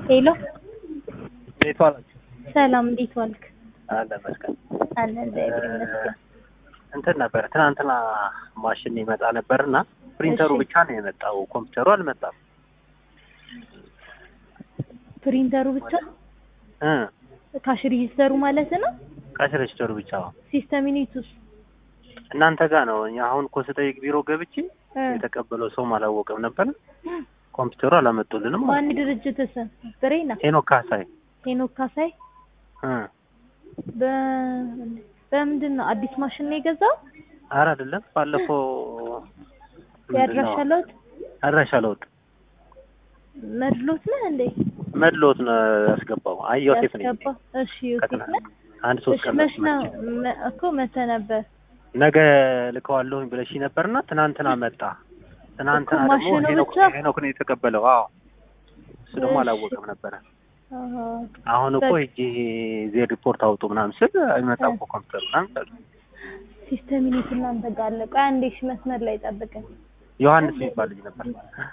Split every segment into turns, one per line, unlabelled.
ሄሎ
እንዴት ዋላችሁ?
ሰላም፣ እንዴት ዋልክ?
አለ መስቀል
አለ እግዚአብሔር ይመስገን።
እንትን ነበር ትናንትና ማሽን ይመጣ ነበር እና ፕሪንተሩ
እሺ።
ብቻ ነው የመጣው፣ ኮምፒውተሩ አልመጣም።
ፕሪንተሩ ብቻ
እ
ካሽ ሬጂስተሩ ማለት ነው።
ካሽ ሬጅስተሩ ብቻ
ሲስተም ዩኒቱስ
እናንተ ጋር ነው። እኛ አሁን እኮ ስጠይቅ ቢሮ ገብቼ
እ
የተቀበለው ሰውም አላወቅም ነበር። ኮምፒውተሩ አላመጡልንም።
ማን ድርጅት ስም ብሬና
ሄኖክ ካሳይ
ሄኖክ ካሳይ
እ
በ በምንድን ነው አዲስ ማሽን ነው የገዛው?
ኧረ አይደለም ባለፈው ምንድን ነው?
ያድራሻ ለውጥ
አድራሻ ለውጥ
መድሎት ነህ እንዴ?
መድሎት ነው ያስገባው። አይ ዮሴፍ ነኝ
ያስገባ። እሺ ዮሴፍ
ከትና-
ነህ?
አንድ ሶስት
እሺ
ቀን
መች ነው
መጥቼ
መ- እኮ መተህ ነበር
ነገ ልከዋለሁኝ ብለሽ ነበርና ትናንትና መጣ። ትናንትና
እኮ
ደግሞ
ማሽኑ
ሄኖክ
ብቻ?
ሄኖክ ነው የተቀበለው። አዎ እሱ ደግሞ
እሺ።
አላወቀም ነበረ።
አሃ።
አሁን እኮ
በ-
ሂጂ ዜድ ሪፖርት አውጡ ምናምን ስል አይመጣም እኮ ኮምፒውተር ምናምን አሉ።
ሲስተም ዩኒት እናንተ ጋር አለ። ቆይ አንዴ እሺ መስመር ላይ ጠብቀኝ።
ዮሐንስ የሚባል ልጅ ነበር።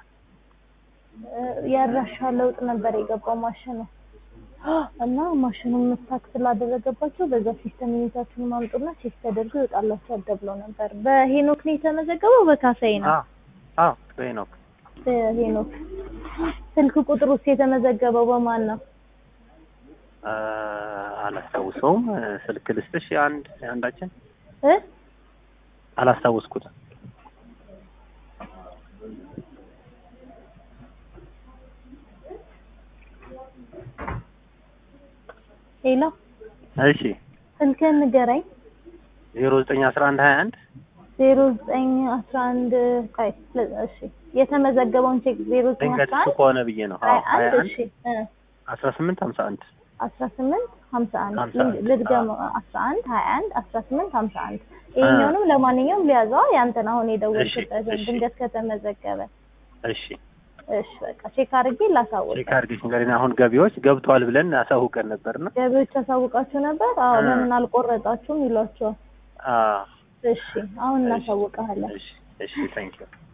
እ ያድራሻ ለውጥ ነበር የገባው ማሽኑ እና ማሽኑን መስታክ ስላደረገባቸው በዛ ሲስተም ዩኒታችሁን ማምጡና ቼክ ተደርጎ ይወጣላችኋል ተብሎ ነበር። በሄኖክ ነው የተመዘገበው በካሳይ ነው?
አዎ አዎ ሄኖክ
በሄኖክ ስልክ ቁጥር ውስጥ የተመዘገበው በማን ነው?
አ፣ አላስታውሰውም። ስልክ ልስጥሽ አንድ አንዳችን
እ
አላስታውስኩትም።
ሄሎ
እሺ
ስልክህን ንገረኝ።
ዜሮ ዘጠኝ አስራ አንድ ሀያ አንድ
ዜሮ ዘጠኝ አስራ አንድ ቆይ ል- እሺ የተመዘገበውን ቼክ ዜሮ ዘጠኝ
ድንገት
አስራ
እሱ
አንድ
ከሆነ ብዬ ነው። አዎ
ሀያ
ሀያ
አንድ
አንድ
እሺ እ
አስራ ስምንት ሀምሳ አንድ
አስራ ስምንት ሀምሳ አንድ
ሀምሳ አንድ
ልድገመው አስራ አንድ ሀያ አንድ አስራ ስምንት ሀምሳ አንድ ይሄኛውንም ለማንኛውም ሊያዘዋ ያንተን አሁን የደወልክበትን
እሺ።
ድንገት ከተመዘገበ
እሺ
እሺ በቃ ቼክ አድርጌ ላሳውቅ
ቼክ አድርገሽ ንገሪኝ። አሁን ገቢዎች ገብተዋል ብለን አሳውቀን ነበርና
ገቢዎች ያሳውቃችሁ ነበር አዎ
እ።
ለምን አልቆረጣችሁም ይሏቸዋል
አዎ
እሺ አሁን እናሳውቀሃለን
እሺ እሺ ታንኪዩ